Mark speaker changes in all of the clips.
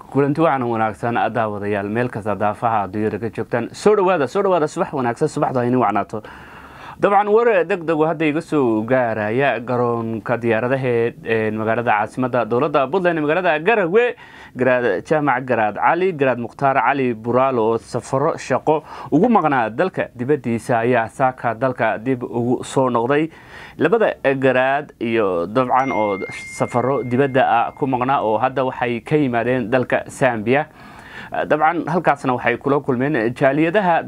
Speaker 1: kulanti waxaana wanaagsan daawadayaal meel kasta daafaha adduunyada ka joogtaan soo dhawaada soo dhawaada subax wanaagsan subaxda hayni wacnaato dabcan war deg degu hadda iga soo gaaraya garoonka diyaaradaheed magaalada caasimada dowladda puntland magaalada garawe garaad jaamac garaad cali garaad mukhtaar cali buraalo oo safaro shaqo ugu maqnaa dalka dibadiisa ayaa saaka dalka dib ugu soo noqday labada garaad iyo dabcan oo safaro dibadda ah ku maqnaa oo hadda waxay ka yimaadeen dalka sambiya dabcan halkaasna waxay kula kulmeen jaaliyadaha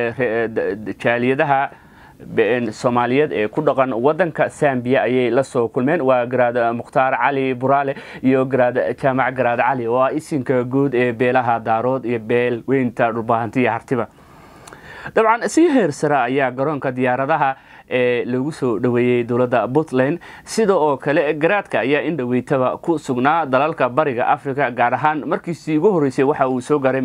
Speaker 1: jaaliyadaha soomaaliyeed ee ku dhaqan wadanka sambiya ayay la soo kulmeen waa garaad mukhtaar cali buraale iyo garaad jaamac garaad cali oo ah isinka guud ee beelaha daarood iyo beel weynta dhulbaahantiya hartiba dabcan si heer sare ayaa garoonka diyaaradaha ee lagu soo dhoweeyey dowladda puntland sida oo kale garaadka ayaa in dhoweytaba ku sugnaa dalalka bariga africa gaar ahaan markiisii ugu horreysay waxa uu soo gaaray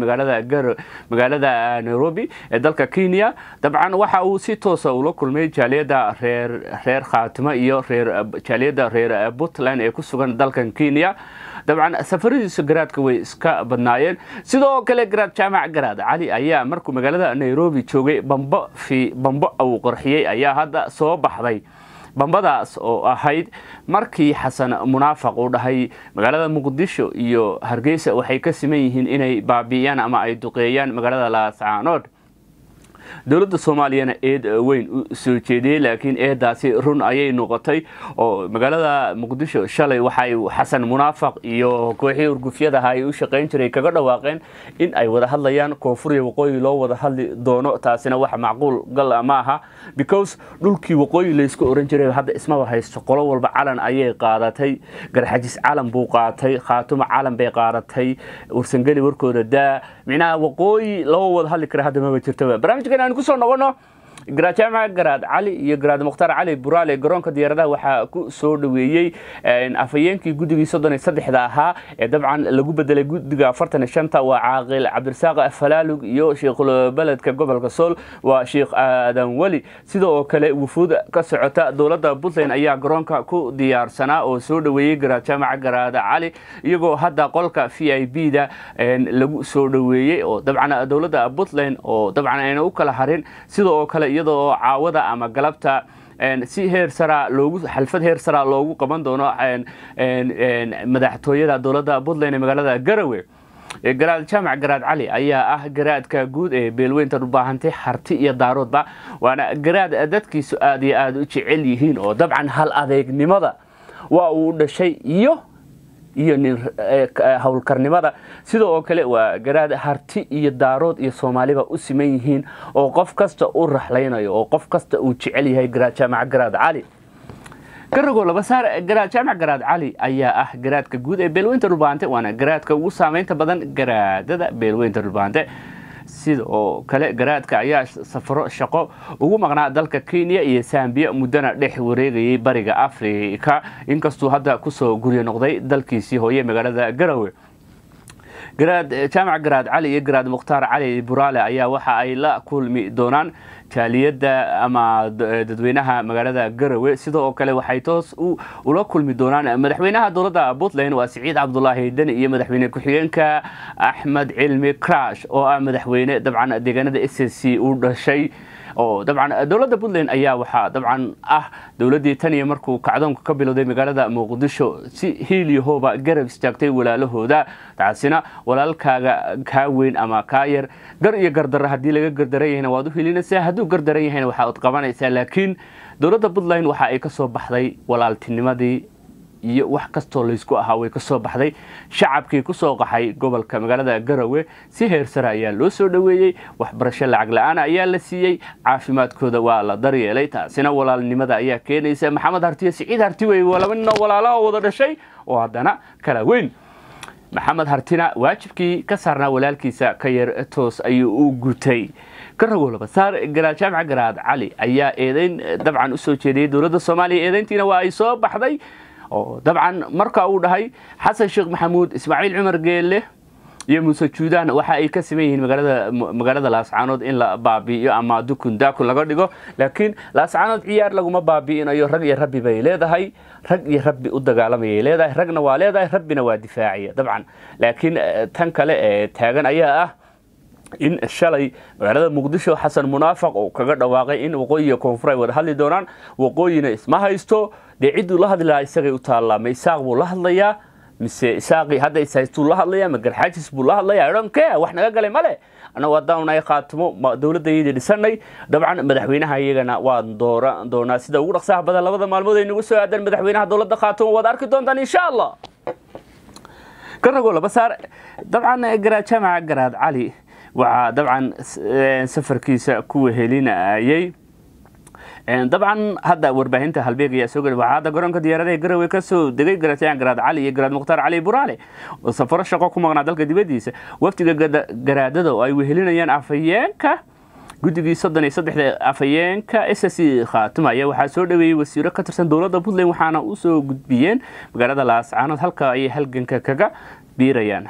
Speaker 1: magaalada nairobi ee dalka kenya dabcan waxa uu si toosa ula kulmay jaaliyada reer khaatimo iyo jaaliyada reer puntland ee ku sugan dalkan kenya dabcan safaradiisa garaadka way iska badnaayeen sidoo kale garaad jaamac garaad cali ayaa markuu magaalada nairobi joogay bambo fi bambo uu qorxiyey ayaa hadda soo baxday bambadaas oo ahayd markii xasan munaafaq uu dhahay magaalada muqdisho iyo hargeysa waxay ka siman yihiin inay baabi'iyaan ama ay duqeeyaan magaalada laascaanood dowladda soomaaliyana eed weyn u soo jeediyey laakiin eedaasi run ayay noqotay oo magaalada muqdisho shalay waxay xasan munaafaq iyo kooxii urgufyadaha ay u shaqayn jiray kaga dhawaaqeen in ay wada hadlayaan koonfuriya waqooyi loo wada hadli doono taasina wax macquul gal ma aha because dhulkii waqooyi laysku oran jiray hadda ismaba haysto qolo walba calan ayay qaadatay garxajis calan buu qaatay khaatumo calan bay qaadatay ursangeli warkooda daa micnaha waqooyi loo wada hadli kara hadda maba jirtaba barnaamijkan aan kusoo noqono garaad jaamac garaad cali iyo garaad mukhtaar cali buraale garoonka diyaaradaha waxaa ku soo dhoweeyey afhayeenkii guddigii soddon iyo saddexda ahaa ee dabcan lagu bedelay guddiga afartan iyo shanta waa caaqil cabdirasaaq falaalug iyo sheikhubeledka gobolka sool waa sheikh aadan weli sida oo kale wufuud ka socota dowladda puntland ayaa garoonka ku diyaarsanaa oo soo dhoweeyey garaad jaamac garaad cali iyagoo hadda qolka v i b da lagu soo dhoweeyey oo dabcan dowladda puntland oo dabcan ayna u kala harin sida oo kale iyadoo caawada ama galabta si heer sara loogu xalfad heer sara loogu qaban doono madaxtooyada dowladda puntland ee magaalada garawe garaad jaamac garaad cali ayaa ah garaadka guud ee beelweynta dhulbaahantay harti iyo daaroodba waana garaad dadkiisu aad iyo aada u jecel yihiin oo dabcan hal adeegnimada waa uu dhashay iyo iyo nin howlkarnimada sida oo kale waa garaad harti iyo daarood iyo soomaaliba u siman yihiin oo qof kasta u raxlaynayo oo qof kasta uu jecel yahay garaad jaamac garaad cali garago labasaar garaad jaamac garaad cali ayaa ah garaadka guud ee beelweynta dhulbaante waana garaadka ugu saameynta badan garaadada beelweynta dhulbaante sida oo kale garaadka ayaa safaro shaqo ugu maqnaa dalka kenya iyo sambiya muddana dhex wareegayay bariga afrika inkastuu hadda kusoo guryo noqday dalkiisii hooye magaalada garawe garaad jaamac garaad cali iyo garaad mukhtaar cali buraale ayaa waxa ay la kulmi doonaan jaaliyadda ama dadweynaha magaalada garawe sida oo kale waxay toos ula kulmi doonaan madaxweynaha dowladda puntland waa siciid cabdulaahi deni iyo madaxweyne ku-xigeenka axmed cilmi crash oo ah madaxweyne dabcan deegaanada s s c u dhashay oo dabcan dowladda puntland ayaa waxaa dabcan ah dowladdii tan iyo markuu kacdoonka ka bilowday magaalada muqdisho si hiiliyahooba garab istaagtay walaalahooda taasina walaalkaaga kaa weyn ama kaa yar gar iyo gardarra haddii laga gardaran yahayna waad u hilinaysaa hadduu gardaran yahayna waxaad qabanaysaa laakiin dowladda puntland waxa ay ka soo baxday walaaltinimadii iyo wax kastoo laysku ahaa way ka soo baxday shacabkii ku soo qaxay gobolka magaalada garawe si heer sare ayaa loo soo dhoweeyey waxbarasho lacag la-aan ayaa la siiyey caafimaadkooda waa la daryeelay taasina walaalnimada ayaa keenaysa maxamed hartiyo siciid harti wey waa laba ninoo walaalaha wada dhashay oo haddana kala weyn maxamed hartina waajibkii ka saarnaa walaalkiisa ka yar toos ayuu u gutay garago labasaar garaad jaamac garaad cali ayaa eedeyn dabcan usoo jeediyey dowladda soomaaliya eedeyntiina waa ay soo baxday oo dabcan marka uu dhahay xasan sheekh maxamuud ismaaciil cumar geelle iyo muuse juudaan waxa ay ka siman yihiin magaalada magaalada laascaanood in la baabi'iyo ama dukun daakun laga dhigo laakiin laascaanood ciyaar laguma baabi'inayo rag iyo rabbi bay leedahay rag iyo rabbi u dagaalamayay leedahay ragna waa leedahay rabbina waa difaacaya dabcan laakiin tan kale ee taagan ayaa ah in shalay magaalada muqdisho xasan munaafaq uu kaga dhawaaqay in waqooyi iyo koonfur ay wada hadli doonaan waqooyina isma haysto dee cidduu la hadli lahaa isagay u taallaa ma isaaq buu la hadlayaa mise isaaqii hadda ishaystuu la hadlayaa ma garxaajis buu la hadlayaa idhanke wax naga galay male annagu haddaan ay khaatimo dowladdaydii dhisanay dabcan madaxweynaha iyagana waan dooran doonaa sida ugu dhaqsaha badan labada maalmood ay nagu soo aadaan madaxweynaha dowladda khaatimo waad arki doontaan insha allah garagoo laba saar dabcan garaad jaamaca garaad cali waxaa dabcan safarkiisa ku wehelinayay dabcan hadda warbaahinta halbeeg ayaa soo geli waxaa hadda garoonka diyaaradaha garowe ka soo degay garaadyahan garaad cali iyo garaad mukhtaar cali buraale oo safaro shaqo ku maqnaa dalka dibaddiisa wafdiga garaadada oo ay wehelinayaan afhayeenka guddigii soddon iyo saddexda afhayeenka s c khaatuma ayaa waxaa soo dhaweeyey wasiiro ka tirsan dowladda puntland waxaana u soo gudbiyeen magaalada laascaanood halka ayay halganka kaga biirayaan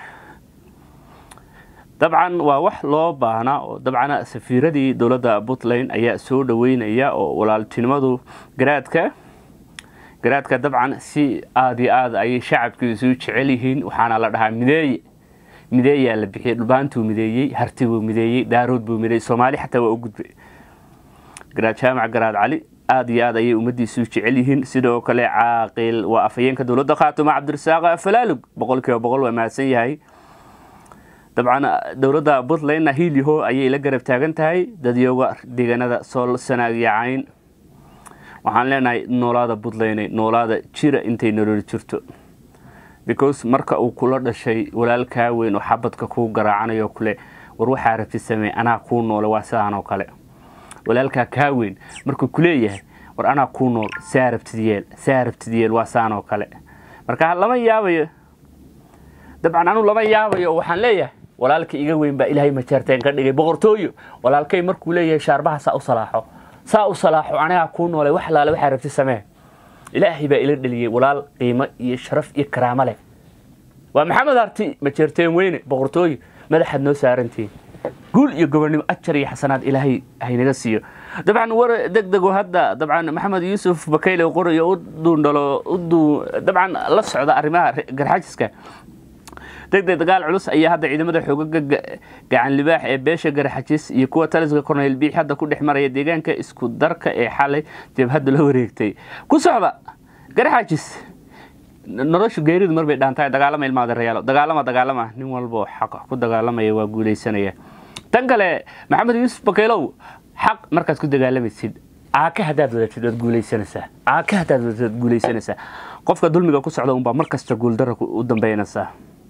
Speaker 1: dabcan waa wax loo baahnaa oo dabcan safiiradii dowladda puntland ayaa soo dhaweynaya oo walaaltinimadu garaadka garaadka dabcan si aada iyo aad ayay shacabkiisu jecel yihiin waxaana la dhahaa mideeye mideeyaa la bixiyey dhulbaantuu mideeyey harti buu mideeyey daarood buu mideeyey soomaali xataa waa u gudbay garaad jaamac garaad cali aada iyo aad ayay ummaddiisu jecel yihiin sidoo kale caaqil waa afhayeenka dowladda khaatuma cabdirasaaq falaalug boqol kiiba boqol waa mahadsan yahay dabcan dowladda puntlandna hiiliho ayay la garab taagan tahay dadyooga deegaanada sool sanaag iyo cayn waxaan leenahay noolaada puntland noolaada jira intay nololi jirto because marka uu kula dhashay walaalkaa weyn oo xabadka kuu garaacanayo kule war waxaa rabti samee anaa kuu noole waa sidaan oo kale walaalkaa kaa weyn markuu kuleeyahay war anaa kuu nool saa rabtid yeel saa rabtid yeel waa saan oo kale marka lama yaabayo dabcan anuu lama yaabayo oo waxaan leeyahay walaalka iga weyn baa ilaahay majaarteen ka dhigay boqortooyo walaalkay markuu leeyahay shaarbaha saa u salaaxo saa u salaaxo anigaa kuu noolay wax laale waxaa rabti samee ilaahay baa ila dheliyey walaal qiimo iyo sharaf iyo karaamo leh waa maxamed arti majeerteen weyne boqortooyo madaxaad noo saarantihiin guul iyo gobonnimo ajar iyo xasanaad ilaahay haynaga siiyo dabcan war deg dego hadda dabcan maxamed yuusuf bakayle qorayo u duundhalo dabcan la socda arrimaha garxaajiska degdeg dagaal culus ayaa hadda ciidamada xoogaga gacan libaax ee beesha garxajis iyo kuwa taliska korneyl biix hadda ku dhex maraya deegaanka isku darka ee xalay jabhadda la wareegtay ku socda garxajis noloshu geeridu marbay dhaantahay dagaalama ilmaada rayaalo dagaalama dagaalama nin walboo xaq ku dagaalamaya waa guulaysanaya tan kale maxamed yuusuf bakaylow xaq markaad ku dagaalamaysid caaka haddaad wadatid waad guulaysanaysaa caaka haddaad wadatid waad guulaysanaysaa qofka dulmiga ku socda unbaa mar kasta guuldara u dambeynaysaa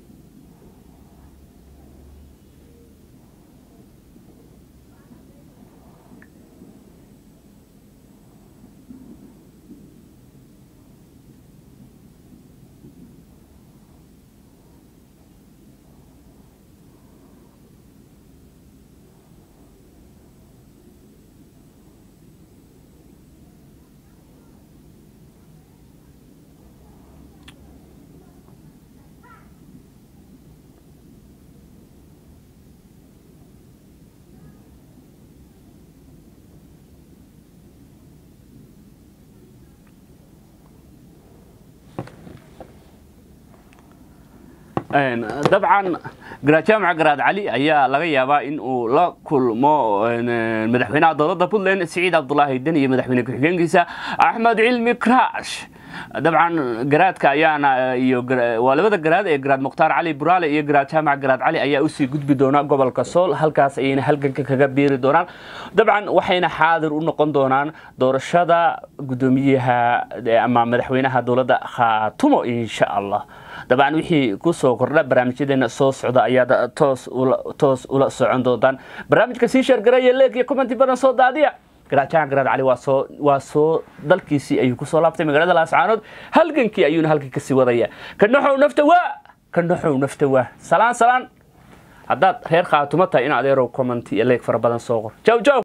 Speaker 1: dabcan garaad jaamaca garaad cali ayaa laga yaabaa in uu la kulmo madaxweynaha dowladda puntland siciid cabdulaahi den iyo madaxweyne ku-xigeenkiisa axmed cilmi kraash dabcan garaadka ayaana iyo waa labada garaad ee garaad mukhtaar cali buraale iyo garaad jaamac garaad cali ayaa usii gudbi doona gobolka sool halkaas ayayna halganka kaga biiri doonaan dabcan waxayna xaadir u noqon doonaan doorashada guddoomiyaha ama madaxweynaha dowladda khaatumo insha allah dabcan wixii kusoo kordha barnaamijyadeena soo socda ayaad toos ula socon doontaan barnaamijka sii sheergaraya leeg iyo commenti badan soo daadiya garaadjahan garaad cali waa soo dalkiisii ayuu kusoo laabtay magaalada laascaanood halgankii ayuuna halkii kasii wadaya ka naxow nafta waa ka naxow nafta waa salaan salaan haddaad reer khaatumo tahay in adeerow commenti iyo leeg fara badan soo qor jaw jaw